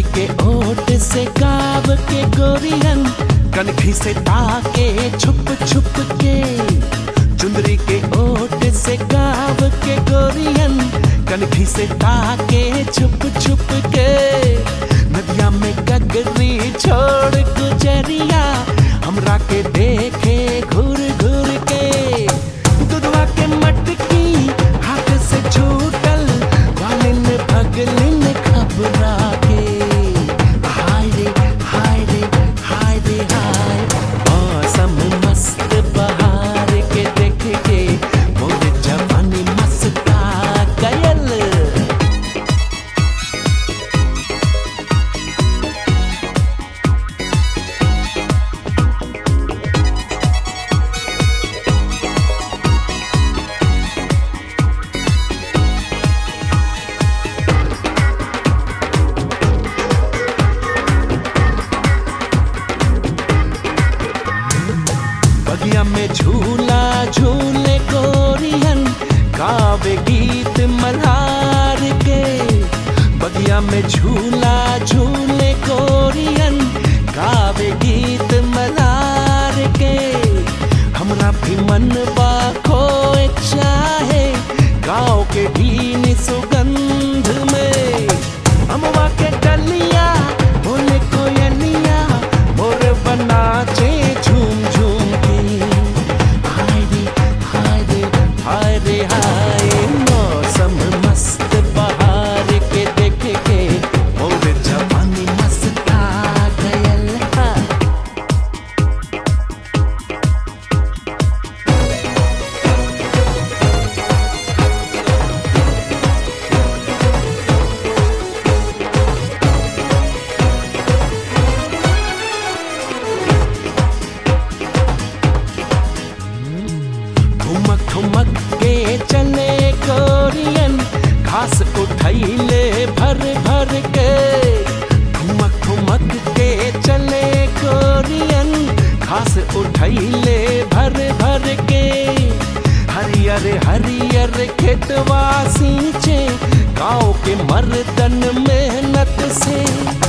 के ओट से गाव के गोरियन कनखी से ताके छुप छुप के चुंदरी के ओट से गाव के गोरियन कनखी से ताके छुप छुप के नदिया में गगरी छोड़ गुजरिया हमरा के देखे घूर घूर के दुधवा के मटकी हाथ से छूटल वालिन भगलिन खबरा के हाय रे हाय रे हाय रे हाय मौसम मस्त बहार के देख के मोर जवानी मस्ता गयल बगिया में झूला झूले गोरियन गावे गीत मल्हार के बगिया में झूला झूले गोरियन गावे गीत मल्हार के हमरा भी मन बा खोए चाहे गाँव के भीन सुगंध में अमवा के डलिया बोले कोयलिया मोर बनाचे झूम झूम के हाय रे हाय रे हाय रे हाय मौसम मस्त बहार के देख के मोर जवानी मस्ता गयल हा ठुमक ठुमक के चले गोरियन घास उठैले भर भर के ठुमक ठुमक के चले गोरियन घास उठैले भर भर के हरियर हरियर खेतवा सींचे गाँव के मर्दन मेहनत से